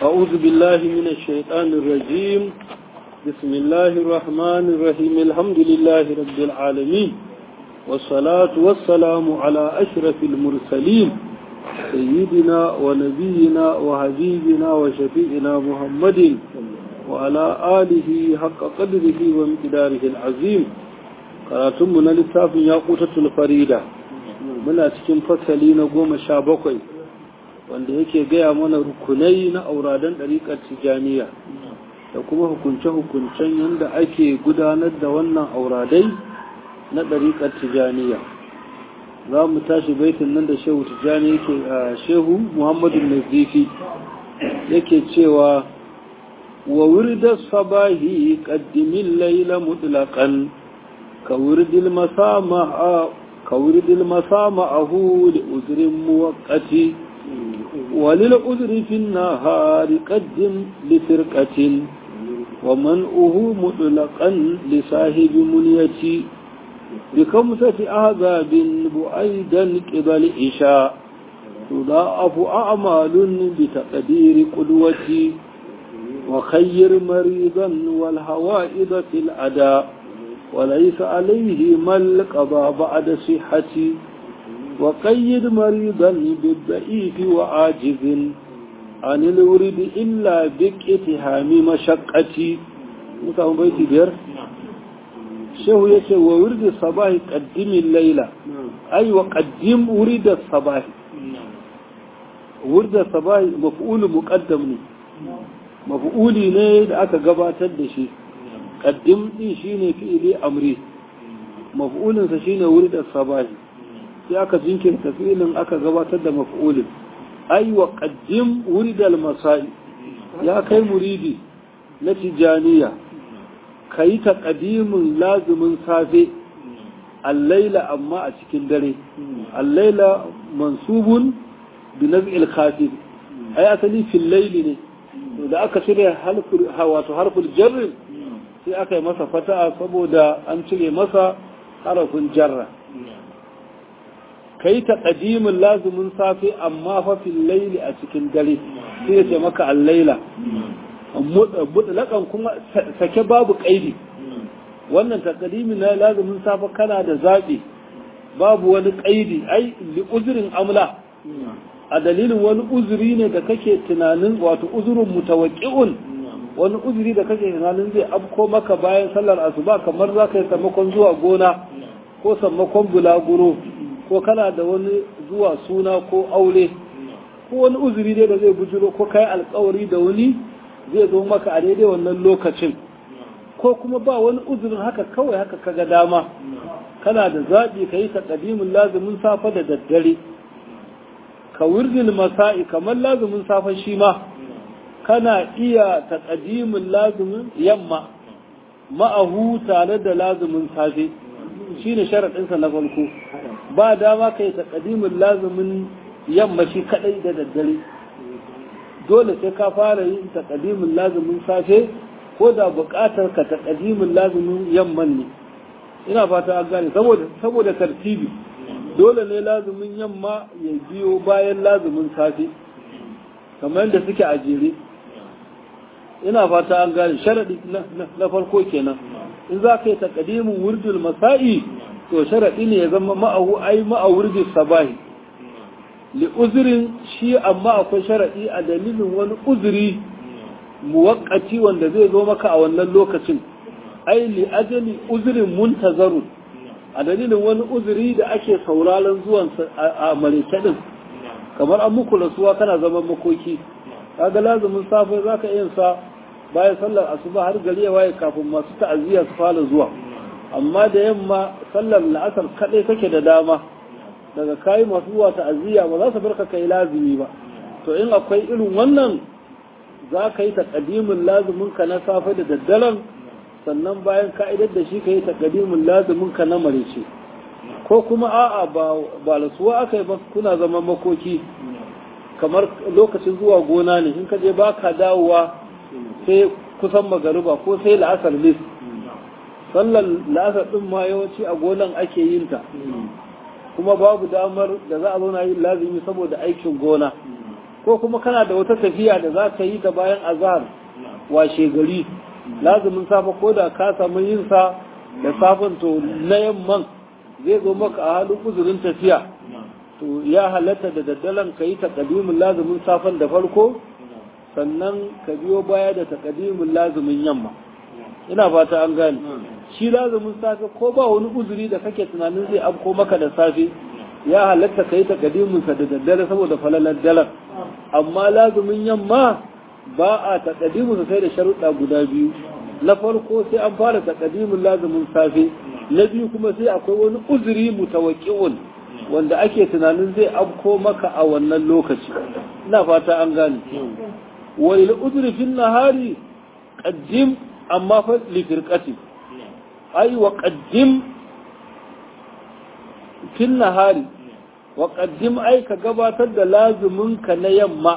أعوذ بالله من الشيطان الرجيم بسم الله الرحمن الرحيم الحمد لله رب العالمين والصلاة والسلام على أشرف المرسلين سيدنا ونبينا وحبيبنا وشفيئنا محمد وعلى آله حق قدره وامتداره العظيم قراتمنا للتاف ياقوتة الفريدة من أتكين فصلين قوم شابقين wanda yake gaya mana rukunai na auradan ɗariƙar tijaniya da kuma hukunce-hukuncen yadda ake gudanar da wannan auradai na ɗariƙar tijaniya za mu tashi baitin nan da shehu tijani yake a shehu muhammadu nazifi yake cewa wa wuridar sabahi ƙaddimin laila mutlaqan ka wuridil masama ahu da uzurin muwaƙati وللعذر في النهار قدم لفرقة ومنعه مطلقا لصاحب منيتي بخمسة أعذاب بعيدا قبل إشاء تضاعف أعمال بتقدير قدوتي وخير مريضا والهوائد في الأداء وليس عليه ما القضاء بعد صحتي وقيد مريضا بالضعيف وعاجز عن الورد إلا باتهام مشقتي متهم بيتي بير شهو يشي وورد الصباح قدم الليلة أي وقدم ورد الصباح ورد الصباح مفعول مقدم مفعولي ne da aka gabatar da shi qaddim din shine fi'ili amri maf'ulinsa shine wurid as-sabahi sai aka jinkirta filin aka gabatar da maf'ulin ai wa qaddim wuridal masai ya kai muridi na tijaniya kai ta qadimin lazumin safe al-laila amma a cikin dare al-laila mansubun bi naz'il khafif ai asali fil layli ne to da aka cire harful wato harful jarr sai aka yi masa fata'a saboda an cire masa harafin jarra kai ta ƙadimin lazumin safe amma fa fil laili a cikin dare sai ya ce maka al-laila mutlaƙan kuma sake babu ƙaidi wannan taqdimi na lazumin safe kana da zaɓi babu wani ƙaidi ai li uzrin amla a dalilin wani uzuri ne da kake tunanin wato uzurin mutawaqqi'un wani uzuri da kake tunanin zai afko maka bayan sallar asuba kamar za ka yi sammakon zuwa gona ko sammakon bulaguro ko kana da wani zuwa suna ko aure ko wani uzuri dai da zai bujiro ko kai alkawari da wani zai zo maka a daidai wannan lokacin ko kuma ba wani uzurin haka kawai haka kaga dama kana da zaɓi ka yi taƙadimin lazumin safa da daddare ka wirdil masa'i kamar lazumin safa shi ma kana iya taƙadimin lazumin yamma ma'ahu tare da lazumin safe shine sharaɗinsa na farko ba dama ka yi taƙadimin lazumin yamma shi kaɗai da daddare dole sai ka fara yin taƙadimin lazumin safe ko da buƙatar ka taƙadimin lazumin yamman ne ina fata an gane saboda tartibi dole ne lazumin yamma ya biyo bayan lazumin safe kamar yadda suke a jere ina fata an gane sharaɗi na farko kenan in za ka yi taƙadimin wurdul masa'i to sharaɗi ne ya zama ma'ahu ai ma'awurdi sabahi li uzurin shi amma akwai sharaɗi a dalilin wani uzuri muwakkati wanda zai zo maka a wannan lokacin ai li ajali uzurin muntazarun a dalilin wani uzuri da ake sauraron zuwan a marita din kamar an muku rasuwa kana zaman makoki kaga lazumin safe zaka yin sa bayan sallar asuba har gari ya waye kafin masu ta'aziyya su fara zuwa amma da yamma sallar la'asar kaɗai kake da dama daga kayi masu zuwa ta'aziyya ba za su barka kai lazimi ba to in akwai irin wannan za ka yi taƙadimin lazumin ka na safe da daddaren sannan bayan ka'idar da shi ka yi taƙadimin lazumin ka na marice ko kuma a'a ba ba lasuwa aka yi ba kuna zama makoki kamar lokacin zuwa gona ne in ka je ba ka dawowa sai kusan magariba ko sai la'asar lis sallar la'asar ɗin ma yawanci a gonan ake yin ta kuma babu damar da za a zauna yin lazimi saboda aikin gona ko kuma kana da wata tafiya da za ka yi ta bayan azhar washe gari lazumin safa ko da ka samu yin sa da safin to na yamman zai zo maka a halin uzurin tafiya to ya halatta da daddalen ka yi takadimin lazumin safan da farko sannan ka biyo baya da takadimin lazumin yamma ina fata an gane shi lazumin safe ko ba wani uzuri da kake tunanin zai afko maka da safe ya halatta ka yi takadimin sa da daddare saboda falalar dalar amma lazumin yamma ba a takadimin sa sai da sharuɗa guda biyu na farko sai an fara takadimin lazumin safe na biyu kuma sai akwai wani uzuri mutawakki'un wanda ake tunanin zai afko maka a wannan lokaci ina fata an gane wani uzuri fin nahari qaddim amma fa li firqati ai wa qaddim fin nahari wa qaddim ai ka gabatar da lazumin ka na yamma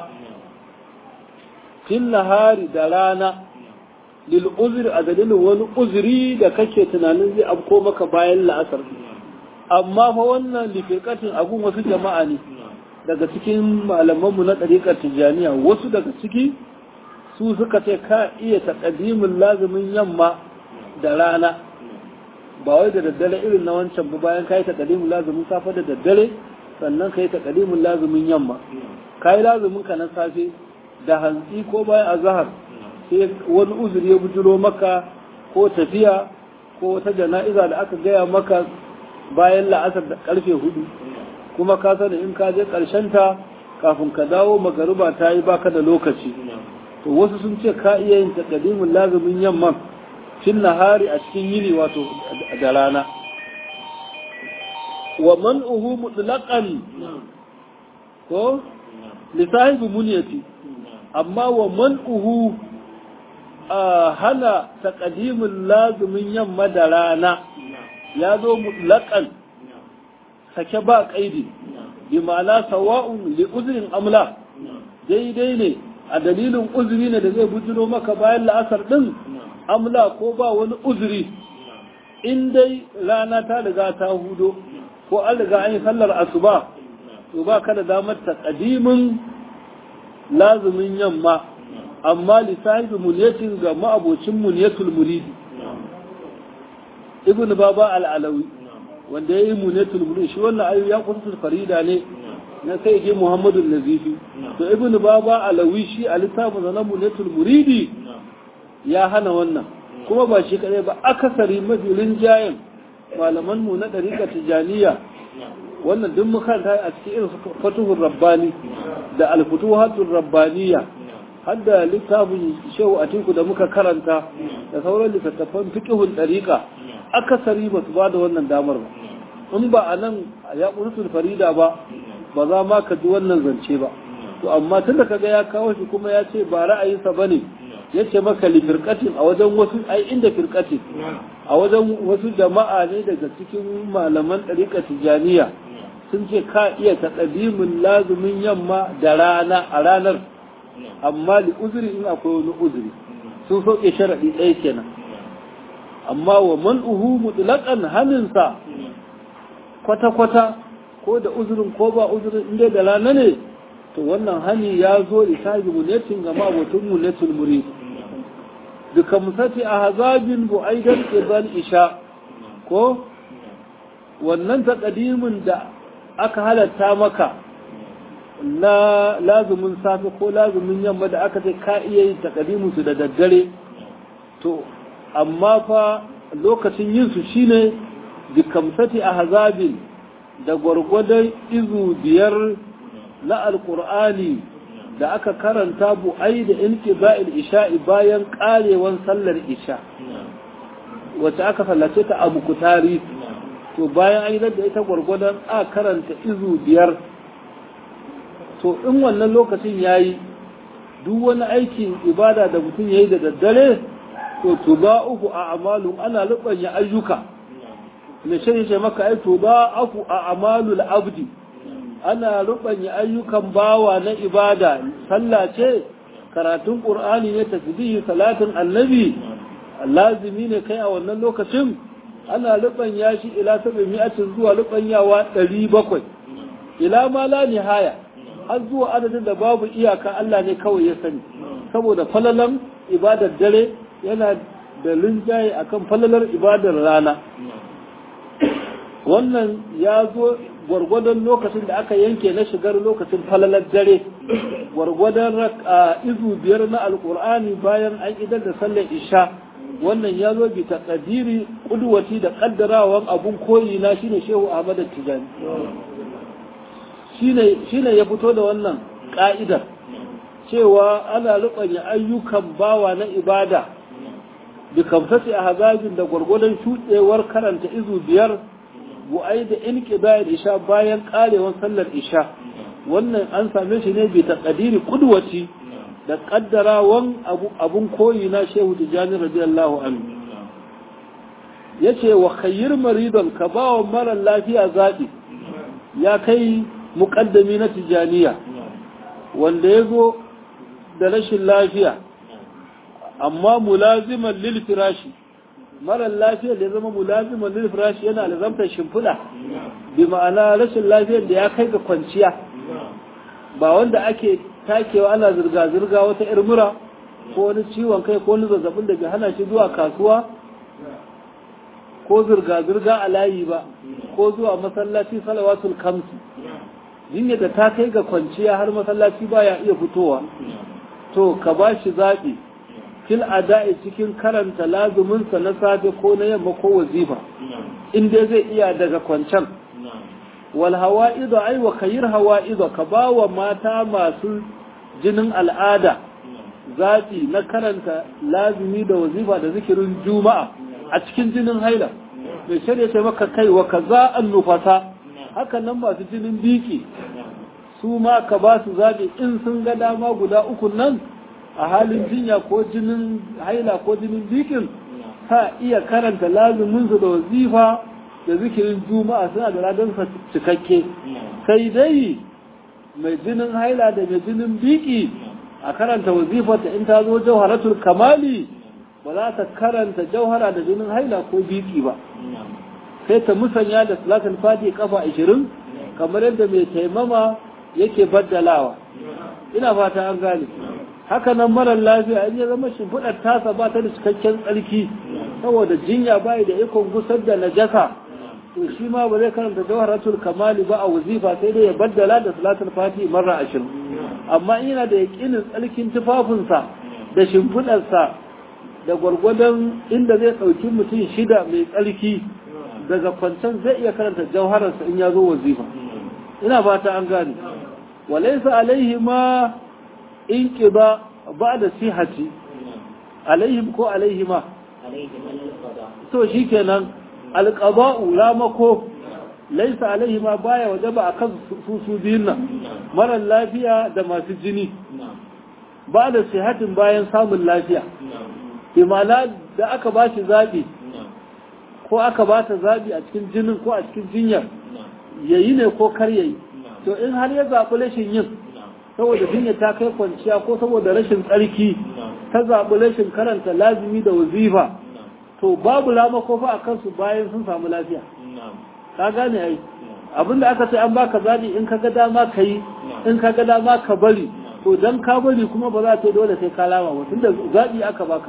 fin nahari da rana lil uzri a dalilin wani uzuri da kake tunanin zai afko maka bayan la'asar amma fa wannan lifirkatin abun wasu jama'a ne daga cikin malamanmu na ɗariƙar tijjaniya wasu daga ciki su suka ce ka iya taƙadimin lazumin yamma da rana ba wai da daddare irin na wancan ba bayan ka yi taƙadimin lazumin safe da daddare sannan ka yi taƙadimin lazumin yamma ka yi lazumin ka na safe da hantsi ko bayan azahar sai wani uzuri ya bujiro maka ko tafiya ko wata jana'iza da aka gaya maka bayan la'asar da karfe hudu kuma ka sani in ka je ta kafin ka dawo magariba ta yi baka da lokaci to wasu sun ce ka iya yin takadimin lazumin yamman fin nahari a cikin yini wato da rana wa man'uhu mutlaqan ko lisahibi muniyati amma wa man'uhu a hana takadimin lazumin yamma da rana ya zo mutlaƙan sake ba ƙaidi bi ma'ana sawa'un li uzrin amla daidai ne a dalilin uzuri ne da zai bujiro maka bayan la'asar din amla ko ba wani uzuri in dai rana ta riga ta hudo ko an riga an yi sallar asuba to ba ka da damar taƙadimin lazumin yamma amma lissahi muniyatin ga ma'abocin muniyatul muridi ibn baba al'alawi wanda ya yi munetul mulki shi wannan ayu ya kusa farida ne na sai je muhammadu nazifi to ibn baba alawi shi a littafin na munetul muridi ya hana wannan kuma ba shi kadai ba akasari mafi rinjayen malaman mu na dariƙa tijaniya wannan duk makaranta a cikin irin fatuhur rabbani da alfutuhatul rabbaniya har da littafin shehu atiku da muka karanta da sauran littattafan fiqhul dariƙa akasari ba su ba da wannan damar ba in ba a nan ya ƙurutul farida ba ba za ma ka ji wannan zance ba to amma tun da kaga ya kawo shi kuma ya ce ba ra'ayinsa ba ne ya ce maka li firkatin a wajen wasu ai inda firkatin a wajen wasu jama'a ne daga cikin malaman ɗariƙa tijaniya sun ce ka iya taɗabimin lazumin yamma da rana a ranar amma li uzuri in akwai wani uzuri sun sauke sharaɗi ɗaya kenan amma wa man'uhu mutlaqan haninsa kwata-kwata ko da uzurin ko ba uzurin inda da rana ne to wannan hani ya zo da sahibi munetin ga mabutun munetul murid duka musati a hazabin bu'aidan qibal isha ko wannan taqdimin da aka halatta maka na lazumin safe ko lazumin yamma da aka ce ka iya yin taqdimin su da daddare to amma fa lokacin yin su shine bikamsati ahzabin da gwargwadon izu biyar na alkur'ani da aka karanta bu'ai da inqiba'il isha'i bayan karewan sallar isha wacce aka sallace ta a mukutari to bayan an da ita gwargwadon a karanta izu biyar to in wannan lokacin yayi duk wani aikin ibada da mutum yayi da daddare to tuba uku a amalu ana lubanya ayyuka da shi ce maka ai tuba uku a amalul abdi ana rubanya ayyukan bawa na ibada sallah ce karatun qur'ani ne tasbihi salatin annabi lazimi ne kai a wannan lokacin ana rubanya shi ila 700 zuwa rubanyawa 700 ila ma la nihaya har zuwa adadin da babu iyaka Allah ne kawai ya sani saboda falalan ibadar dare yana da linjaye akan falalar ibadar rana wannan ya zo gwargwadon lokacin da aka yanke na shigar lokacin falalar dare gwargwadon izu biyar na alkur'ani bayan an idar da sallar isha wannan ya zo bi taqdiri kudwati da kaddarawan abun koyi na shine shehu ahmad tijani shine shine ya fito da wannan ka'idar cewa ana rubanya ayyukan bawa na ibada bi kamsati ahzabin da gwargwadon shudewar karanta izu biyar bu'ai da inqida'il isha bayan karewar sallar isha wannan an same shi ne bi taqdiri qudwati da kaddarawan abun koyi na shehu tijani radiyallahu anhu yace wa khayyir maridan ka bawa mara lafiya zabi ya kai muqaddami na tijaniya wanda yazo da rashin lafiya amma mulaziman lil firashi mara lafiya da ya zama mulaziman lil firashi yana lazamtar shimfiɗa bi ma'ana rashin lafiyar da ya kai ga kwanciya ba wanda ake takewa ana zirga-zirga wata irmura ko wani ciwon kai ko wani zazzabin da bai hana shi zuwa kasuwa ko zirga-zirga a layi ba ko zuwa masallaci salawatul kamsi jinya da ta kai ga kwanciya har masallaci baya iya fitowa to ka ba shi zaɓi fil ada'i cikin karanta lazuminsa na safe ko na yamma ko wazifa in dai zai iya daga kwancan wal hawa'idu ai wa khayr hawa'idu ka ba wa mata masu jinin al'ada zaɓi na karanta lazumi da wazifa da zikirin juma'a a cikin jinin haila mai shirya ce maka kai wa kaza an nufasa haka nan masu jinin biki su ma ka ba su zaɓi in sun ga dama guda uku nan a halin jinya ko jinin haila ko jinin bikin ta iya karanta lazuminsu da wazifa da zikirin juma'a suna da ladansa cikakke sai dai mai jinin haila da mai jinin biki a karanta wazifarta in ta zo jauharatul kamali ba za ta karanta jauhara da jinin haila ko biki ba sai ta musanya da salatul fati kafa 20 kamar yadda mai taimama yake baddalawa ina fata an gane haka nan marar lafiya in ya zama shimfiɗar tasa ba ta da cikakken tsarki saboda jinya bai da ikon gusar da najasa to shi ma ba zai karanta jawharatul kamali ba a wazifa sai dai ya baddala da salatul fati marra ashirin amma in yana da yaƙinin tsarkin tufafinsa da shimfiɗarsa da gwargwadon inda zai ɗauki mutum shida mai tsarki daga kwancan zai iya karanta jawhararsa in ya zo wazifa ina fata an gane walaisa alaihi ma in ƙiba ba da sihati alaihim ko alaihima to shi kenan alƙaba'u ramako laisa alaihima baya waje ba a kan su su biyun nan marar lafiya da masu jini ba da sihatin bayan samun lafiya imana da aka ba shi zaɓi ko aka ba ta zaɓi a cikin jinin ko a cikin jinyar yayi ne ko kar yayi to in har ya zaɓi rashin yin saboda jinya ta kai kwanciya ko saboda rashin tsarki ta zaɓi rashin karanta lazimi da wazifa to babu lamako fa a kansu bayan sun samu lafiya ka gane ai abinda aka ce an baka zaɓi in ka ga dama ka yi in ka ga dama ka bari to dan ka bari kuma ba za ta dole sai ka lama ba tunda zaɓi aka baka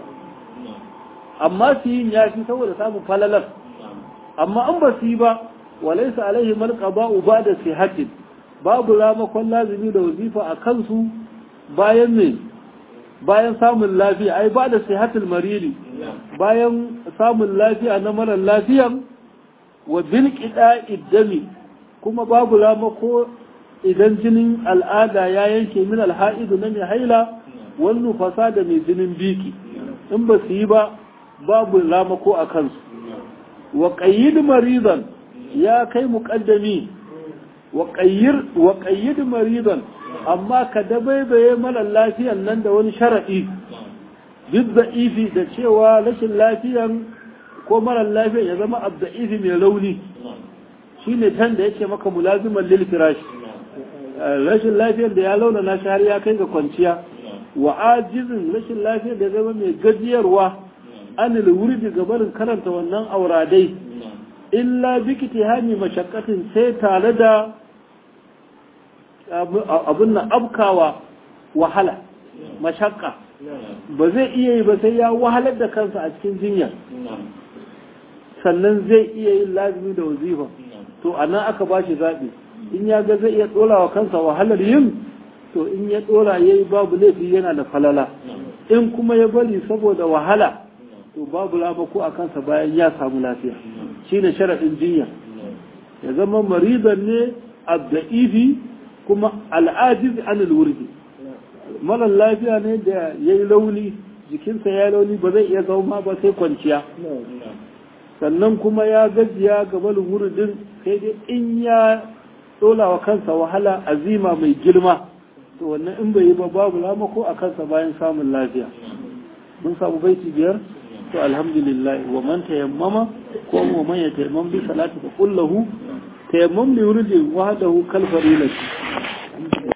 amma su yin ya fi saboda samun falalar amma an ba su yi ba walaisa alaihi malqaba'u ba da sihatin babu ramakon lazimi da wazifa a kansu bayan ne bayan samun lafiya ai ba da sihatul mariri bayan samun lafiya na marar lafiyan wa bil iddami kuma babu ramako idan jinin al'ada ya yanke min alha'idu na mai haila wannan fasa da mai jinin biki in ba su yi ba babu ramako a kansu wa qayyid maridan ya kai muqaddami wa qayyid maridan amma ka dabaibaye mara lafiyan nan da wani sharaɗi duk da'ifi da cewa rashin lafiyan ko mara lafiyan ya zama abda'ifi mai rauni shi ne can da yake maka mulaziman lil firash rashin lafiyan da ya launa na shi har ya kai ga kwanciya wa ajizin rashin lafiyan da ya zama mai gajiyarwa anil wurdi gabarin karanta wannan auradai illa bikiti hani mashakkatin sai tare da abin nan abkawa wahala mashakka ba zai iya yi ba sai ya wahalar da kansa a cikin jinya sannan zai iya yin lazimi da wazifa to a nan aka ba shi zaɓi in ya ga zai iya ɗora wa kansa wahalar yin to in ya ɗora ya yi babu laifi yana da falala in kuma ya bari saboda wahala to babu lamako a kansa bayan ya samu lafiya shi ne sharaɗin jinya ya zama maridan ne abda'ifi kuma al'ajiz anil wurdi marar lafiya ne da ya yi launi jikinsa ya launi ba zai iya zauma ba sai kwanciya sannan kuma ya gajiya ga malin wuridin sai dai in ya tsola wa kansa wahala azima mai girma to wannan in bai yi ba babu lamako a kansa bayan samun lafiya mun samu baiti biyar to alhamdulillah wa man tayammama ko wa man yatayammam bi salati fa kullahu tayammam li wuridin wahdahu kal farilati